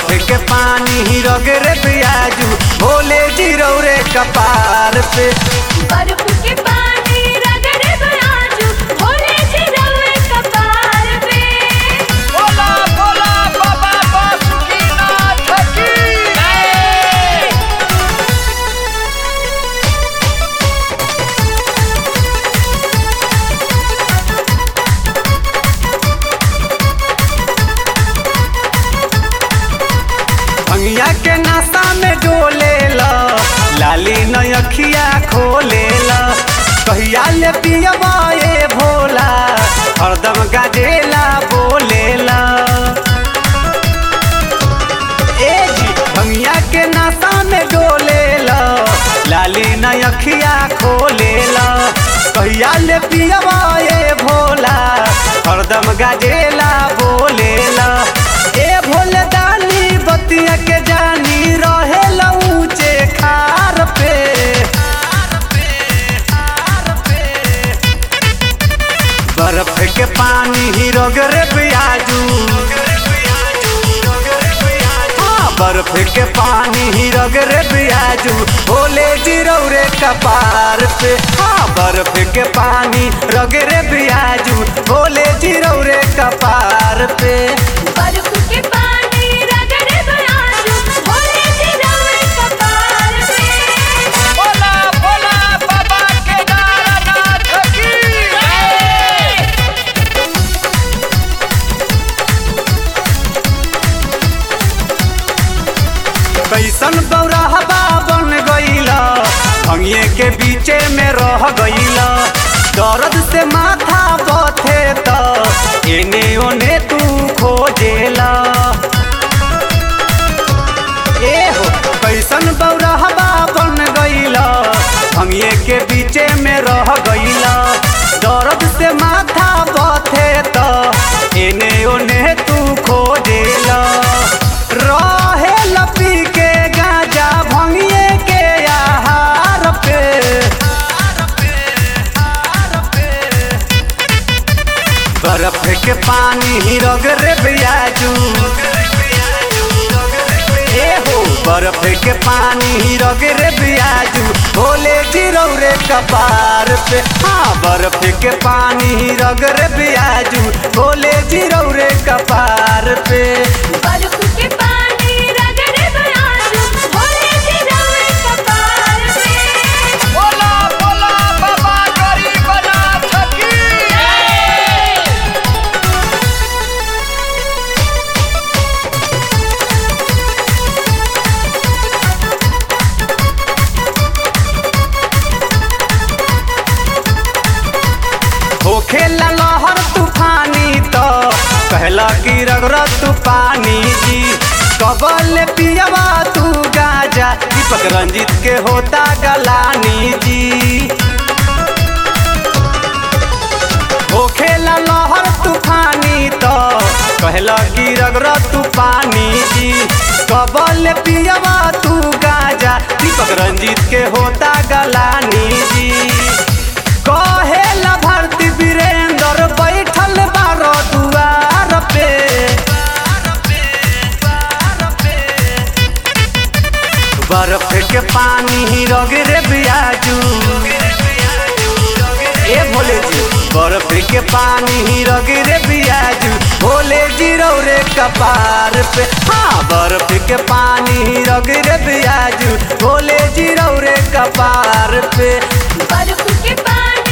के पानी ही रगरे पियाजू भोले जीरो रे कपार पे बर्फ के पानी रगड़े बयाजू भोले जी रवे कपार पे बोला बोला बाबा बासुकीनाथ की भंगिया के नाश्ता में डोले ला लाली नयखिया खोले ला कहिया ले पियबा ए भोला हरदम गाजेला बोलेला ए जी भंगिया के नाश्ता में डोले ला लाली नयखिया खोले ला कहिया ले पियबा ए भोला हरदम गाजेला बोलेला ए भोले दानी बतिया के जानी रहे ऊंचे खार पे बर्फ के पानी ही रगरे पियाजू हाँ, बर्फ के पानी ही रगरे पियाजू भोले जिरौरे कपार पे हाँ बर्फ के पानी रगरे पियाजू भोले जिरौरे कपार पे बर्फ के पानी रगड़े बयाजू भोले जी रवे कपार पे बोला बोला बाबा केदारनाथ की कैसन बौराहबा बन गईला भंगिए के बीचे में रह गईला दर्द से माथा बथे त एने ओने तू खोजेला ए हो कैसन बौराहबा बन गईला भंगिए के बीचे में रह गईला दर्द से माथा बथे त एने ओने तू खोजेला रहे लपी के गाजा भंगिए के आहार पे बर्फ के पानी ही रगरे बियाजू ए हो बर्फ के पानी ही रगरे बियाजू भोले जिरौरे कपार पे हाँ बर्फ के पानी ही रगरे बियाजू भोले जिरौरे कपार पे बर्फ के पानी रगड़े बयाजू भोले जी रवे कपार पे बोला बोला बाबा गरीबनाथ की होखे लहर तूफानी तो कहला कि रगड़ तू पानी जी कबल पियवा तू गाजा दीपक रंजित के होता गलानी जी होखे लहर तूफानी तो कहला कि रगड़ तू पानी जी कबल पियवा तू गाजा दीपक रंजित के होता गलानी जी कहेला भारती वीरेंद्र बैठल बारो दुआर पे बर्फ के पानी ही रगरे बियाजू ए भोले जी बर्फ के पानी ही रगरे बियाजू भोले जी रौरे कपार पे हाँ बर्फ के पानी ही रगरे बियाजू भोले जी रौरे कपार पे बर्फ के पानी